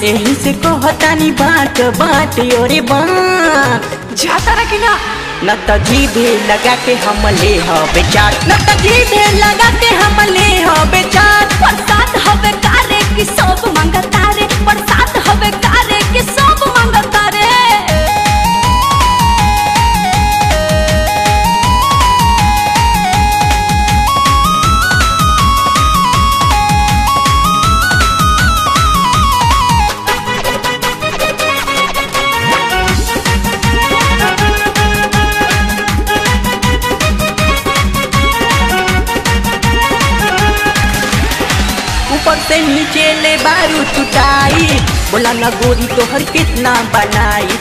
यही से कहतानी बाट बाट ओरे बाट जाता रहा कि ना न त जीभे लगा के हम ले ह बेचार न त जीभे लगा के हम ले ह बेचार बरसात हवे कारे कि सब मंगता रे बरसात हवे कारे कि सब मंगता रे ऊपर से नीचे ले बारू टुटाई बोला न गोरी तोहर कितना बनाई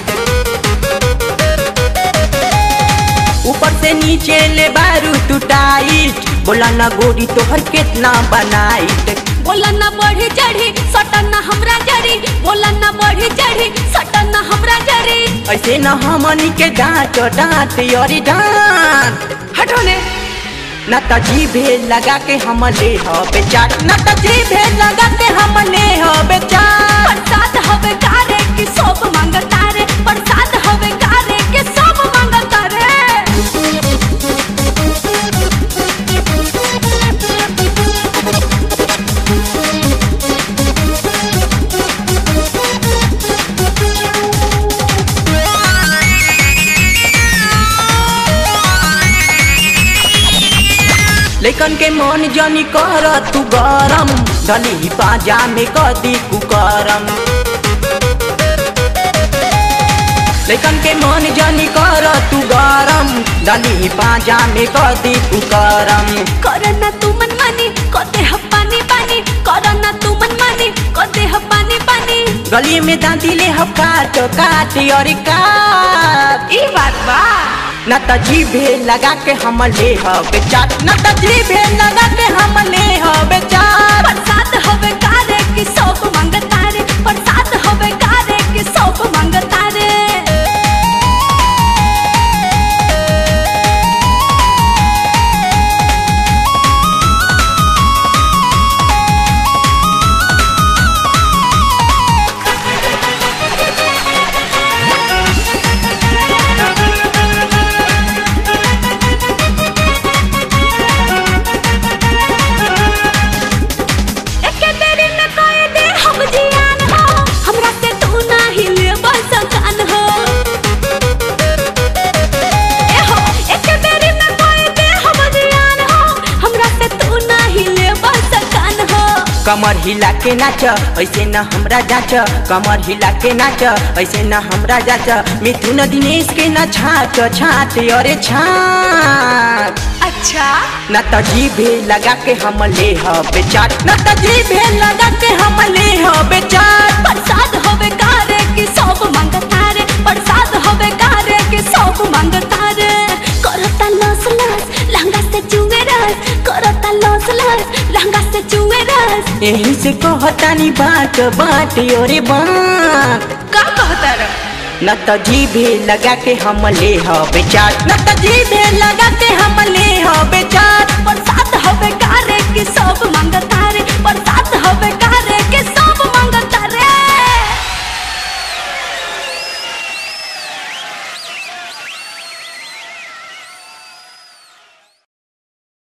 ऊपर से नीचे ले बारू टुटाई बोला न गोरी तोहर कितना बनाई बोला ना बढ़ी चढ़ी सटन ना हमरा जरी बोला ना बढ़ी चढ़ी सटन ना हमरा जरी ऐसे न हमनी के डांट डांट अरे डांट हटो ने न त जीभे लगा के हम ले ह बेचार न त जीभे लगा के हम ले ह बेचार बरसात हवे कारे कि सब मंगता रे बरसात हवे कारे कि सब मंगता रे लेकिन के मन जनी कर तू गरम धली बाजा में कदी कुकरम लेकिन के मन जनी कर तू गरम धली बाजा में कदी कुकरम करना तू मन मानी कदे ह पानी पानी करना तू मन मानी कदे ह पानी पानी गली में दांती ले ह काट काट और काट ई बात बा न त जीभे लगा के हम ले ह बेचार न त जीभे लगा के हम ले ह बेचार बरसात हवे कारे कि सब मंगता रे बरसात हवे कारे कि सब मंगता रे एके बेरी में कहे दे हम जियान हो हमरा से तू नाही लेबल सकान हो ए हो एके बेरी में कहे दे हम जियान हो हमरा से तू नाही लेबल सकान हो कमर हिला के नाच ऐसे न हमरा जाच कमर हिला के नाच ऐसे न हमरा जाच मिथुन दिनेश के न छाट छाट अरे छाट अच्छा न त जीभे लगा के हम ले ह बेचार न त जीभे लगा के हम ले ह बेचार बरसात होवे कारे कि सब मंगता रे बरसात होवे कारे कि सब मंगता रे करता लस लस लहंगा से चुए रस करता लस लस लहंगा से चुए रस यही से कहतानी बाट बाट अरे बाट का कहता रे न त जीभे लगा के हम ले ह बेचार न त जीभे लगा के हम ले ह बेचार बरसात होवे कारे कि सब मंगता रे